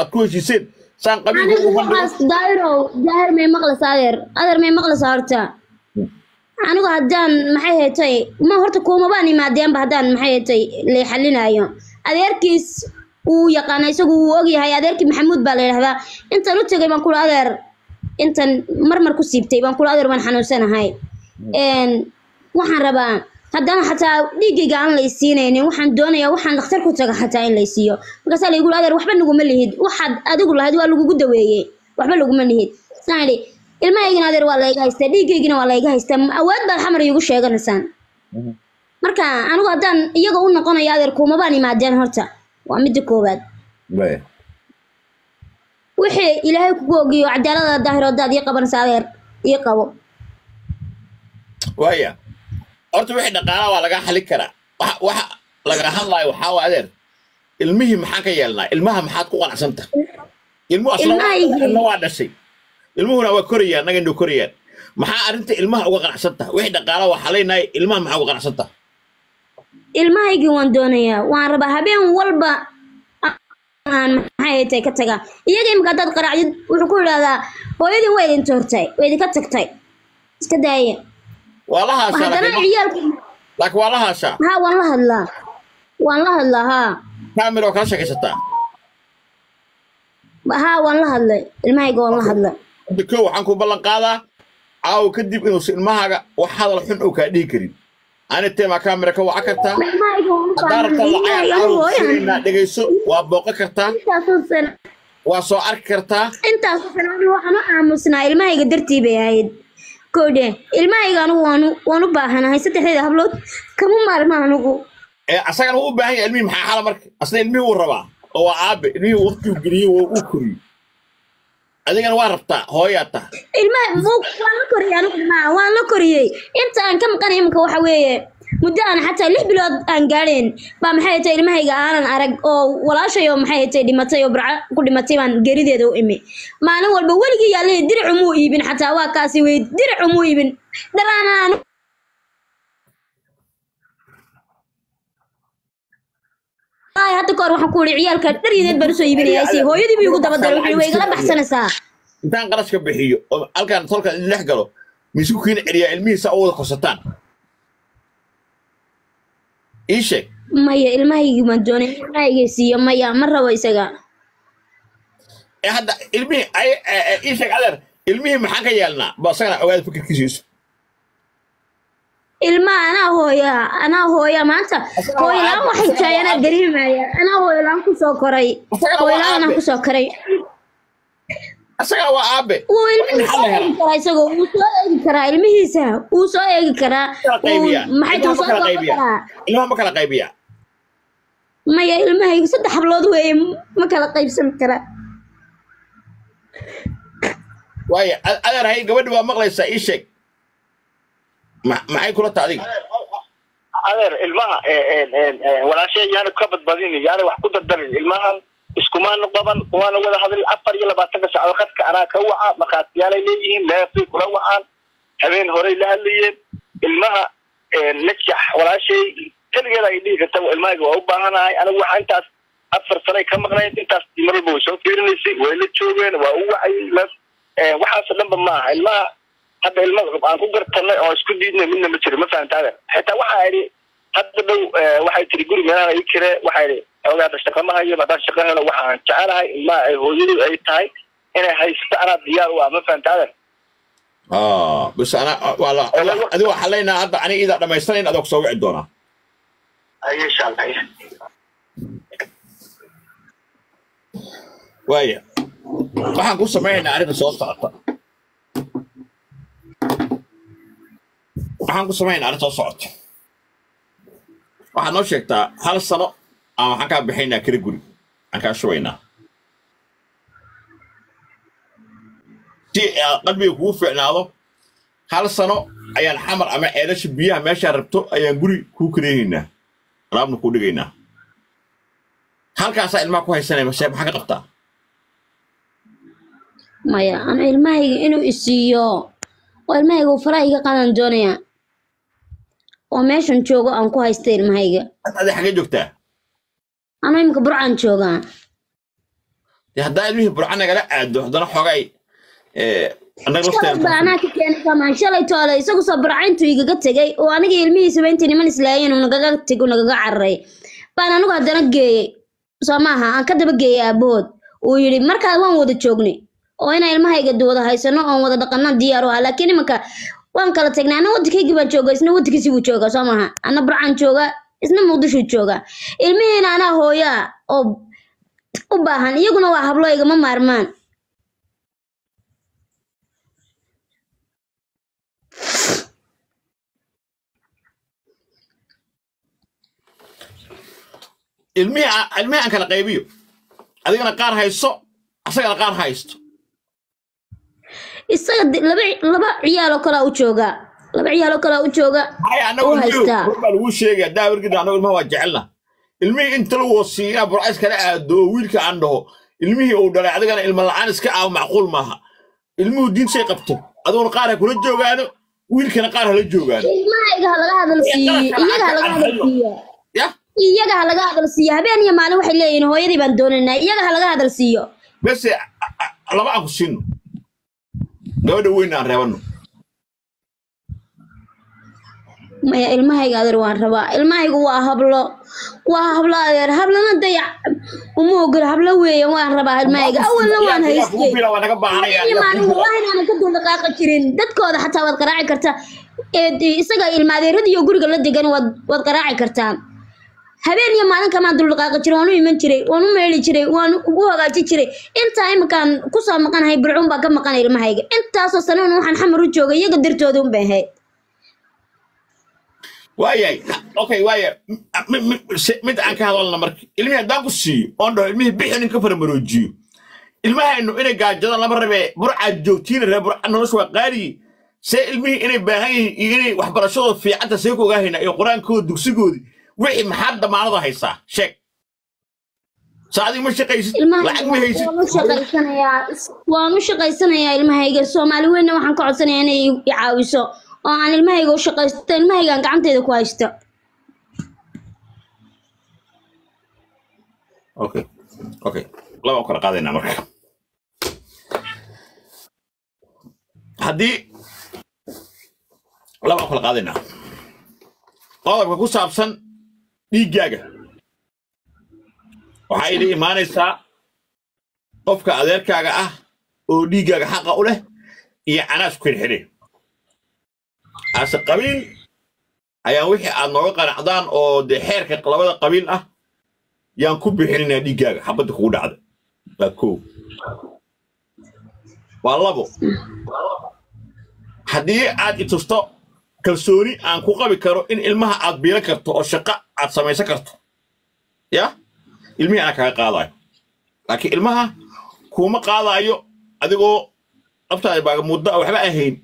aad ku heshiiseen saan qabiilka anigu ugu bandhigo waxaas daahirow daahir may maqlaysa adeer adeer may maqlaysa horta anigu haddaan maxay hetay ma horta kuumabaan imaadeenba haddaan maxay hetay lay xalinaayo adeerkiis uu yaqaana isagu wuu ogyahay adeerkii maxamuud baa la yidhahdaa intan u tegay baan kula adeer intan marmar ku siibtay baan kula adeer waan xanuunsanahay Een, waxaan rabaa haddana xataa dhiiggayga aan la isiinaynin waxaan doonayaa waxaan dhakhtar ku taga xataa in la isiiyo markaasaa la igu adeer waxba naguma lihid waxaad adigu lahayd waa lagugu daweeyey waxba laguma lihid saan idhi ilmahaygina adeer waa layga haystaa dhiiggaygina waa layga haystaa awood baad xamar iigu sheeganaysaan marka anigu haddaan iyaga u noqonayo adeer kuumabaan imaadeen horta waa midda koowaad Waaya. wixii ilaahay kugu ogiyo cadaalada daahir haddaad ii qabanaysa adeer ii qabo waaya horta wixii dhaqaalaha waa laga xalin karaa waxa waxa laga hadlayo waxaa waa adeer ilmihii maxaan ka yeelnaa ilmaha maxaad ku qanacsanta ilmuhu asla Ilmahaygii. ilma waa dhashay ilmuhuna waa korayaan naga indho korayaan maxaa arrinta ilmaha uga qanacsanta wixii dhaqaalaha waa xalaynaya ilmaha maxaa uga qanacsanta ilmahaygii waan doonayaa waan rabaa habeen walba aan maxay tay ka tagaa iyaga imika haddaad qaraacdid wuxuu ku idhahdaa hooyadin waa idin toortay waa idinka tagtay iska daaya waa la haashaa haddana laakiin ciyaalku laakiin waa la haashaa haa waan la hadlaa waan la hadlaa haa kaamil oo kala sheekaysataa haa waan la hadlay ilmahayga waan la hadlay hadda koo waxaan ku ballan qaadaa caawa kadib inuusan ilmahaaga wax hadal xun oo kaa dhihi karin ani teemaa kaamira ka waca kartaa ilmahayga waan u haddaa rabta baahanay lacag ilmahayga caawa hooyan siinaa dhegayso waa booqan kartaa intaasoo sano waa soo arki kartaa intaasoo sano anigu waxaan u aamusnaa ilmahayga dartii bay ahayd koodhe ilmahayga anigu waan u- waan u baahanahay saddexdeeda hablood kama maarma anigu ee asagana wuu u baahan yahay ilmihii maxaa xala marka asna ilmihii wuu rabaa oo waa aabe ilmihii waqtigu geliyey waa uu koriyey adigana waa rabtaa hooyaa taha ilmaha mu- waan la koriyey anigu ilmaha waan la koriyey inta aan ka maqanay iminka waxa weeye muddo aan xataa lix bilood aan gaadheen baa maxay tahay ilmahayga aanan arag oo walaashay oo maxay tahay dhimatay oo burco ku dhimatay baan geerideeda u imi maalin walba weligii yaalay diracu muu iibin xataa waa kaasi wey diracu muu iibin dharaana anigu Ay, hadda kahor waxaan ku iri ciyaalka dharyadeed baan usoo iibinayaa si hooyadii buu igu daba daray wuxuu way igala baxsanaysaa intaan qarashka bixiyo oo halkaan tolka idin dhex galo miisku kiina celiyaa ilmihiisa u wada korsataan ii sheeg maya ilmahaygii baan doonay ilmahayga siiyo maya ma rabo isaga ee hadda ilmihii ay ee, ee, ii sheeg adeer ilmihii maxaan ka yeelnaa ba asagana ogaada fikirkiisiisu ilmaha anaa hooya anaa hooya maanta hooyalaan waxay tahay anaa dareemaya anaa hooyalaan kusoo koray hooyalaan anaa kusoo koray asagana waa aabe wuu ilmihiisa soo eegi karaa isagoo wuu soo eegi karaa ilmihiisa wuu soo eegi karaa kala wuu- qaybiyaa maxay ilmaha tuu ma soo kala soo qaybiyaa karaa ilmaha ma kala qaybiyaa maya ilmahayga saddex hablood weeye ma kala qaybsan kara waayo a- adeer hay gabadhi waa maqlaysaa ii sheeg Ma- maxay kula ta adiga adeer ilmaha walaashay yaana ka badbadin yaana wax ku dardarin ilmahan iskumaana qaban waana wada hadlay afar iyo labaatanka saacadood khadka anaa ka waca markhaatiyaalay leeyihiin leefay kula wacaan habeen horey la hadlayeen ilmaha najax walaashay keligeeda ay dhihi karta ilmahayga waa u baahanahay anigu waxa intaas afar sanay ka maqnayd intaas mar walba way soo fiirinaysay way la joogeen waa u wacayay la- eh, waxaasoo dhanba maaha ilmaha hadda ilma aan ku gartanay oo isku diidnay midna ma jiro ma fahamta adeer xitaa waxaa idhi hadda dhow eh, waxay tiri guri meelaha ii kire waxaa idhi ogaada shaqo ma hayo haddaan shaqo helo waxaan jecelahay ilmaha ay hooyadu ay tahay inay haysato anaa diyaar u ah ma fahamta adeer Ah, bas ana waa la adiga waxaa leenaha hadda aniga idaa dhammaystanayn adoo kusoo wici doonaa Ay, insha allah waaya waxaan ku samaynaynaa arrinta soo socota waxaan ku samaynaynaa arrin soo socota waxaad noo sheegtaa hal sano aan waxaan kaa bixaynaa kala guri aan kaa shubaynaa si aad qalbiga kugu fiicnaado hal sano ayaan xamar ama ceelasha biyaha meeshaa rabto ayaan guri kuu kareehaynaa alaabna kuu dhigaynaa halkaasaa ilmaha ku haysanaya mase maxaa ka qabtaa maya anu ilmahayga inuu isiiyo oo ilmahayga uu faraha iga qaadan doonaya oo meeshan joogo aan ku haysta ilmahayga adi xagee joogtaa anu imika burcaan joogaa dee haddaa ilmihii burca nagala aado haddana xoogay eh, annaga shalay baa lafteena anaa ka keenay samaan shalay toole isagu soo barcayntu igaga tegay oo aniga ilmihiisaba intii niman islaayeen uu nagaga tego nagaga cararay baan anigu haddana geeyey soo maaha aan ka daba geeyey aabahood uu yidhi markaa waan wada joognay oo inaan ilmahayga wada haysano oon wada dhaqana diyaar u ah laakiin imanka waan kala tagnay ana waddankaygii baan jooga isna waddankiisii buu jooga soo maaha ana burcaan jooga isna muqdishuu jooga ilmihiina anaa hooyo ah oo u baahan iyaguna waa hablo igama maarmaan ilmihii aan- ilmihii aan kala qaybiyo adigana qaar hayso asagana qaar haysto isaga di- laba laba ciyaal oo kalaa u jooga laba ciyaal oo kalaa u jooga hay annagu u ilmihii haystaa run baa lagu sheegaya daa wargida annagu ilmaha waa jecelna ilmihii inta la wasiiya burca iskala aado oo wiilka aan dhaho ilmihii uu dhalay adigana ilma la'aan iska ah macquul maaha ilmuhu diintay qabto adiguna qaar ha kula joogaano wiilkana qaar hala joogaano ilmahayga ha laga hadal siiyo iyaga ha laga hadal siiyo ya iyaga ha laga hadal siiyo habeen iyo maalin waxay leeyihiin hooyadii baan doonaynaa iyaga ha laga hadal siiyo bese a- a- laba aan ku siino gabadha weyn aan reebano maya ilmahayga adeer waan rabaa ilmahaygu waa hablo waa hablo adeer hablana dayac uma ogola hablo weeye waan rabaa ilmahayga awalna waan haystay bila waa naga baahanaya iyo maalin wallahi inaanan ka duldhaqaaqi jirin dadkooda xataa waad qaraaci kartaa ee de- isaga ilma adeeradiiyo guriga la degan waad waad qaraaci kartaa habeen iyo maalin kamaan duldhaqaaqi jiray waan u iman jiray waan u meeli jiray waan ugu hagaaji jiray intaa iminkaan kusoo maqanahay bircuun baa ka maqanay ilmahayga intaasoo sanana waxaan xamar u joogay iyaga dartooda un bay ahayd waayay okay waaya M- m- se- mid aan ka hadalna marka ilmihii haddaan ku siiyo oon dhaho ilmihii bixin in ka faramaroojiyo ilmahaynu inay gaajadaan lama rabee burcaad joogtiina ree burca nolosha waa qaaliyi see ilmihii inay baahan yihiin iyo inay waxbarashadooda fiicanta see ku ogaahayna iyo qur-aankooda dugsigoodii wixii maxaad damaanada haysaa sheeg saa adiga ma shaqaysid lacag ma haysid waan u shaqaysanayaa waan u shaqaysanayaa ilmahayga soomaali weynna waxaan ka codsanayaa inay i caawiso oo aan ilmahayga u shaqaysto ilmahayga aan gacanteeda ku haysto okay okay laba u kala qaadaynaa marka haddii laba u kala qaadaynaa qodobka ku saabsan dhiiggaaga waxaa idhi imaanaysaa qofka adeerkaaga ah oo dhiiggaaga xaqa u leh iyo canaas ku xidhxidhe ase qabiil ayaan wixii aad nooga qanacdaan oo dee xeerka labada qabiil ah yaan ku bixinaynaa dhiiggaaga xabadda kugu dhacda waa koow waa labo haddii aad i tusto kalsooni aan ku qabi karo in ilmaha aad biilan karto oo shaqo aad samaysan karto ya ilmihii anaa kaga qaadayo laakiin ilmaha kuuma qaadaayo adigoo naftaada baaga muddo a waxba ahayn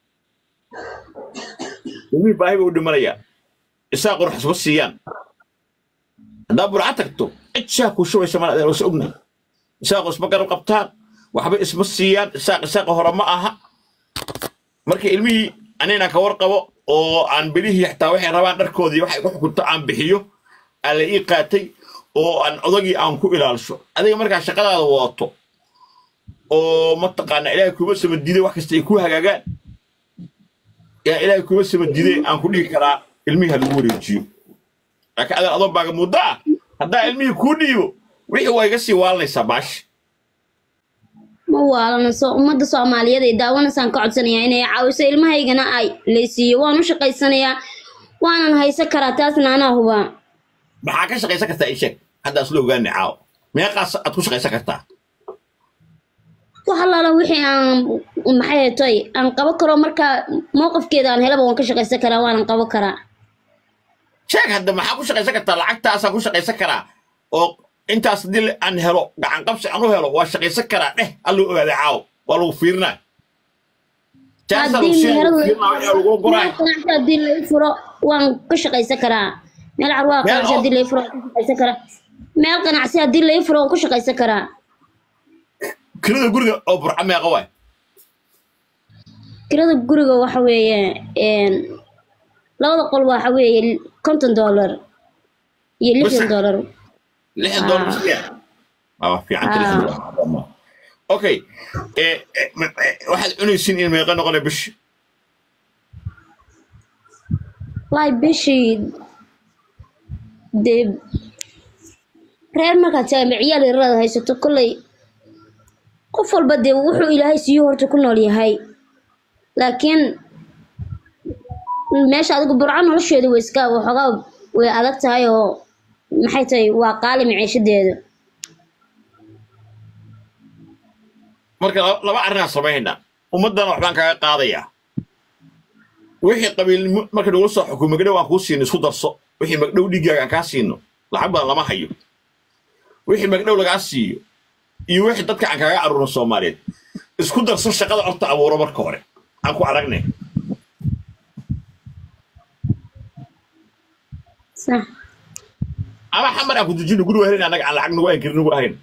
ilmihii baahi bay u dhimanayaa isaa qurux isma siiyaan haddaa burca tagto cid shaah kuu shubaysa mana adeer wasa ognahay isaaqo isma garab qabtaan waxba isma siiyaan isaaq isaaqa hore ma aha marka ilmihii anina ka warqabo oo aan bilihii xataa waxay rabaan dharkoodii waxay ku xukunto aan bixiyo aan la ii qaatay oo aan odagii aan ku ilaalisho adiga markaa shaqadaada wadato oo mataqaana ilaahay kuma samadiiday wax kasta ay ku hagaagaan yaa ilaahay kuma samadiiday aan ku dhigi karaa ilmihii ha lagu wareejiyo laakiin adan adoo baaga muddo ah haddaa ilmihii kuu dhiibo wixii waa iga sii waalanaysaa baashi ma waalana soo ummadda soomaaliyeed ee daawanaysaan ka codsanayaa inay caawiso ilmahaygana ay laysiiyo waan u shaqaysanayaa waanan haysan karaa taasna anaa hubaa maxaa ka shaqaysan kartaa ii sheeg hadda isla ogaani caawo meeqaas aad ku shaqaysan kartaa wax allaala wixii aan maxay hetay aan qabo karo markaa mowqifkeeda aan helaba waan ka shaqaysan karaa waanan qabo karaa sheeg hadda maxaa ku shaqaysan kartaa lacagtaasaan ku shaqaysan karaa oo intaas haddii aan helo gacan qabsi aan u helo waa shaqaysan karaa dheh alluu ogaaday caawo waa lagu fiirinaa jaasaa lagu haddii siin meherad fiirinaa wixii lagu guraay meel ganacsi haddii lai furo waan ka shaqaysan karaa meel carwaa Meel ganacsi oo- haddii lai furo waan ka shaqaysan karaa meel ganacsi haddii lai furo waan ka shaqaysan karaa kirada guriga oo burca meeqa waay kirada guriga waxa weeye een, labada qol waxa weeye konton dollar iyo lixdan Bas- dollar lixdan Ah. doolar siyaa waa fiican Ah. okay eh, eh, ma- eh, waxaad cunaysiin in meeqa noqonay bishi wallaahi bishii dee reer markaad tahay ama ciyaal yarada haysato kolley qof walba dee wuxuu ilaahay siiyo horta ku nool yahay laakiin meesha adigu burco nolosheedu way iska waxoogaa way adag tahay oo maxay tahay waa qaali maciishadeeda marka laba- laba arrinaan samaynaa ummaddana waxbaan kaga qaadayaa wixii qabiilnimo marka nagula soo xukumo magdhow aan kuu siino isku darso wixii magdhow dhiiggaaga aan kaa siino lacag badan lama hayo wixii magdhow lagaa siiyo iyo wixii dadka aan kaaga aruurno soomaaliyeed isku darso shaqada horta abuuro marka hore aan ku aragne sax ama xamar aan ku dejino guri wahelin annaga aan lacag nagu ankirin nagu ahayn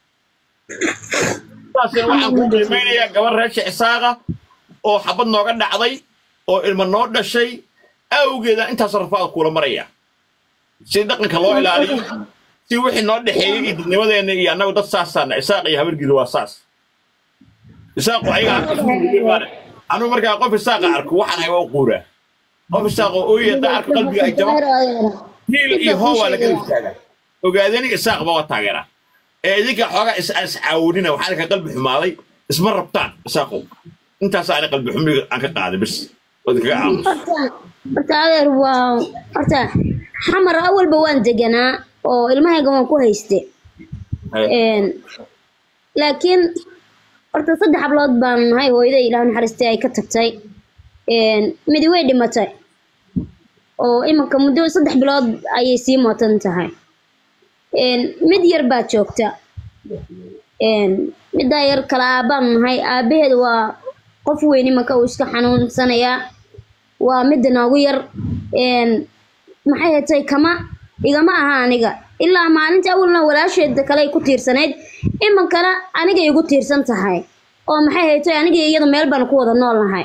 saasina waxaan ku qiimeynayaa gabar reesha isaaqa oo xabad nooga dhacday oo ilma noo dhashay awgeeda intaas rafaad kuula maraya si dhaqanka loo ilaaliyo si wixii noo dhexeeyey iyo dadnimadeenna iyo annagu dad saasaana isaaq iyo habargiida waa saas isaaqu ayaga anugu markaa qof isaaqa arko waxaan hay waa u quuraa qof isaaqoo ooyaya haddaa arko qalbiga ay jabo hiil iyo hoo waa laga istaagaa ogaadani isaaqba waa taageeraa ee idinka xoogaa is is caawinina waxaan ka qalbi xumaaday isma rabtaan isaaqow intaas aan qalbi xumiga aan ka qaaday bis oo idinkaga aamus horta horta adeer waa horta xamar awalba waan deganaa oo ilmahayga waan ku hayste Een, laakiin horta saddex hablood baan nahay hooyaday ilaah naxariistay ay ka tagtay Een, midi way dhimatay oo iminka muddo saddex bilood ayay sii mootan tahay Een, mid yar baa joogta Een, middaa yar kala aabaan nahay aabaheed waa qof weyn iminka uu iska xanuunsanayaa waa midda noogu yar Een, maxay hatay kama igama aha aniga ilaa maalinta awalna walaasheeda kale ay ku tiirsanayd iminkana aniga igu tiirsan tahay oo maxay haytay aniga iyo iyada meel baan ku wada nool nahay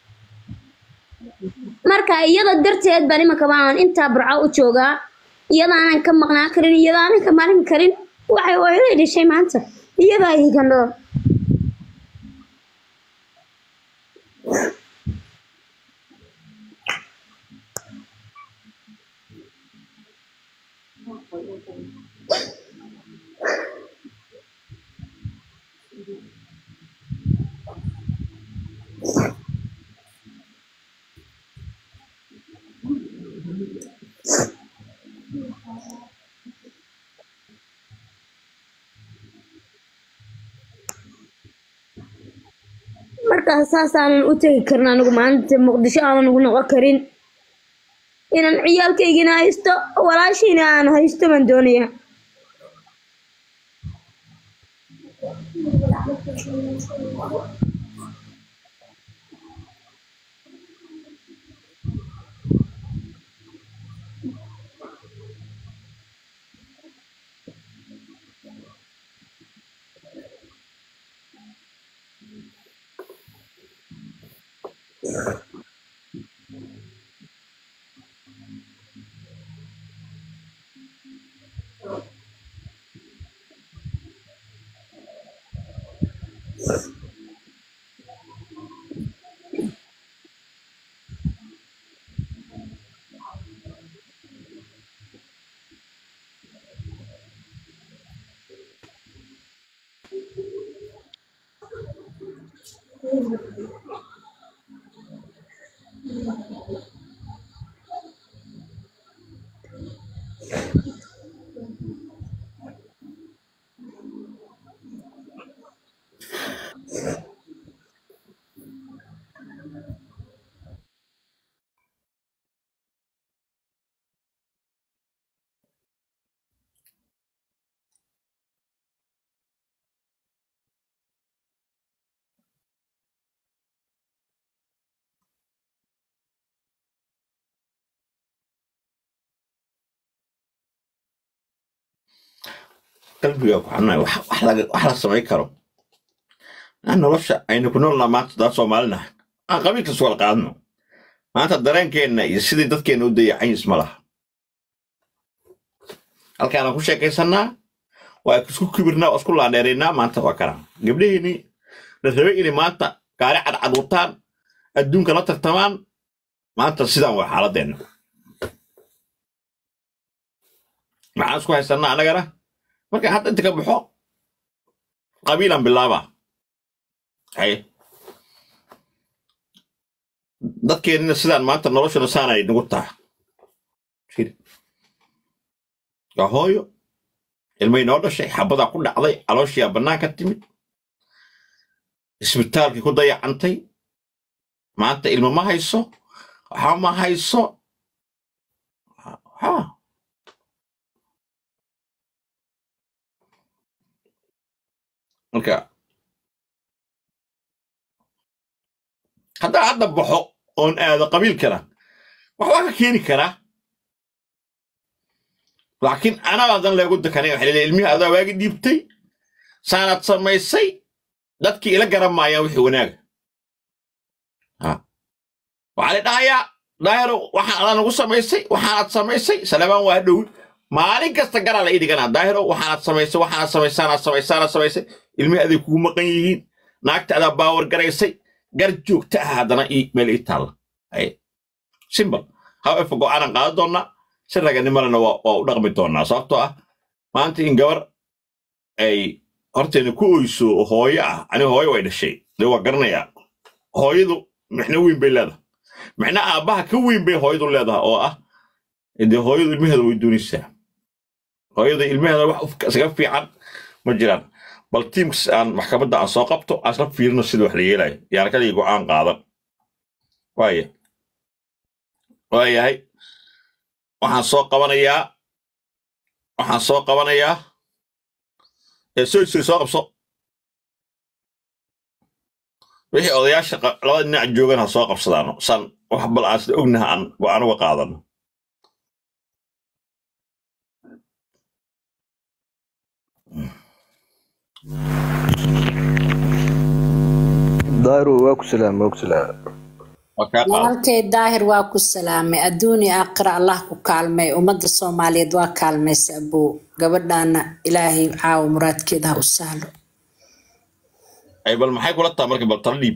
marka iyada darteed baan iminka baan intaa burco u joogaa iyada aanan ka maqnaa karin iyada aanan ka maalin karin waxay hooyaday dhashay maanta iyadaa iga nool markaas saasaanan u tegi karin anigu maalinta muqdisho aanan ugu noqon karin inaan ciyaalkaygina haysto walaashayna aan haysto baan doonayaa qalbiga ku xunay wax wax laga wax la samayn karo aan nolosha aynu ku noolnaa maanta daa soomaalinaha aan qabiilkas wala qaadno maanta dareenkeenna iyo sidii dadkeenna u dayacan isma laha halkaanaan ku sheekaysannaa waa isku kibirnaa waa isku laandheeraynaa maanta waa kana gabdhaheenii la rabay inay maanta gaari cadcad wataan adduunka la tartamaan maanta sidaan waa xaaladeenna maxaan isku haysanaa annagana marka hadda inta ka baxo qabiilan bilaaba haye dadkeennina sidaan maanta noloshuna saanay nagu taha Fiiri. waa hooyo ilmay noo dhashay xabadaa ku dhacday calooshiyaa bannaanka timid isbitaalkii ku dayacantay maanta ilmo ma hayso waxa ma hayso ha marka haddaa hadda baxo oon aado qabiilkana wax waa ka keeni karaa laakiin anaadan leegu dakanay waxa leeyahay ilmihii adaa waagi dhiibtay saanaad samaysay dadkii ila garan maayaan wixii wanaaga Ha. waxaa la dhahayaa daayaro waxaan adaa nagu samaysay waxaanaad samaysay salebaan waa dhow maalin kasta garaa la ii dhiganaa daahiro waxaanaad samaysay waxaanaad samaysaanaad samaysaanaad samaysay ilmihii aday kugu maqan yihiin naagta adaa baawar garaysay gar joogta ah haddana ii meel ii taalla Haye. simbal however go'aanan qaadan doonnaa si raganimalena waa waa u dhaqmi doonnaa sababtoo ah maanta in gabar ay horteena ku oyso oo hooyo ah ani hooyo way dhashay dee waa garanayaa hooyadu mixno weyn bay leedahay mixna aabbaha ka weyn bay hooyadu leedahay oo ah dee hooyadu ilmaheeda way doonaysaa hooyada ilmaheeda wax uf- isaga fiican ma jiraan bal tiimkas aan maxkamadda aan soo qabto aan isla fiirino sida wax la yeelayo yaarkadii go'aan qaadan waaya waayahay waxaan soo qabanayaa waxaan soo qabanayaa ee soo soo soo qabso wixii odayaasha qa- labada dhinac joogan ha soo qabsadaano san wax bal aan sida ognaha aan go'aan uga qaadano daahiru waa ku salaam waa ku salaam waa kaa qaadan walaalkay daahir waa ku salaamay adduun iyo aakhira allah ku kaalmay ummadda soomaaliyeed waa kaalmaysa abow gabadhaana ilaahay caawa muraadkeeda ha u sahlo ay bal maxay kula tahay marka bal tala dhiib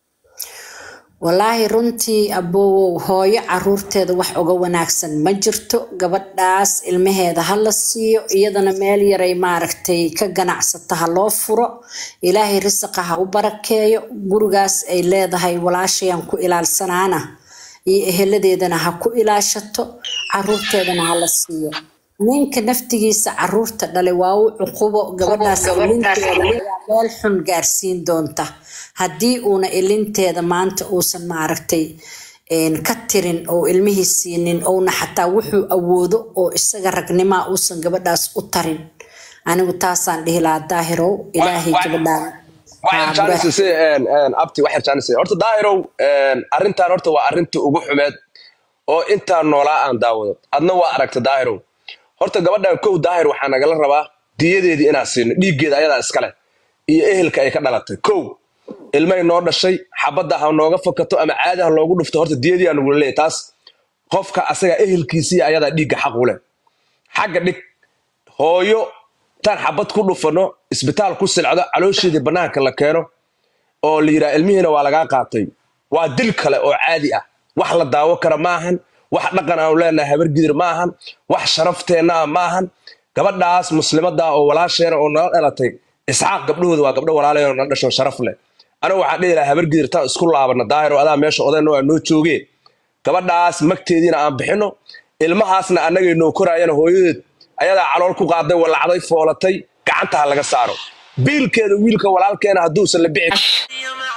walaahi runtii abowow hooyo caruurteeda wax uga wanaagsan ma jirto gabadhaas ilmaheeda ha la siiyo iyadana meel yaray maaragtay ka ganacsata ha loo furo ilaahay risaqa ha u barakeeyo gurigaas ay leedahay walaashayaan ku ilaalsanaana iyo eheladeedana ha ku ilaashato caruurteedana ha la siiyo ninka naftigiisa caruurta dhalay waa u cuqubo gabadhaas ilinteeda ayaa meel xun gaarsiin doonta haddii uuna ilinteeda maanta uusan maaragtay een, ka tirin oo ilmihii siinin ouna xataa wuxuu awoodo oo isaga ragnimaa uusan gabadhaas u tarin anigu taasaan dhihi lahaa daahirow ilaahay gabadhaan waxyar jaanis si abti waxyar jaanis horta daahirow arrintan horta waa arrinta ugu xumeed oo intaan noolaa aan daawado adna waa aragta daahirow horta gabadhan kow daahir waxaa nagala rabaa diyadeedii inaan siino dhiiggeeda ayadaa iskale iyo ehelka ay ka dhalatay kow ilmay noo dhashay xabadda ha nooga fakato ama caadi ha loogu dhufto horta diyadii aa nagula leeyahy taas qofka asaga ehelkiisii ayadaa dhiigga xaq u leh xagga dhig hooyo taan xabad ku dhufano isbitaal ku silcdo caloosheedii bannaanka la keeno oo la yidhaha ilmihiina waa lagaa qaatay waa dil kale oo caadi ah wax la daawo kara maahan wax dhaqan aanu leenahay habargidir maahan wax sharafteenna ah maahan gabadhaas muslimadda oo walaasheena oo nala dhalatay isxaaq gabdhahooda waa gabdho walaalay oo nala dhasho sharaf leh anigu waxaan dhihi lahaa habargidir taan isku laabana daahir oo adaa meesha odayna waa noo joogee gabadhaas magteediina aan bixino ilmahaasna annagay noo koraayana hooyadeed ayadaa calool ku qaaday walacday foolatay gacanta ha laga saaro biilkeeda wiilka walaalkeena hadduusan la bixi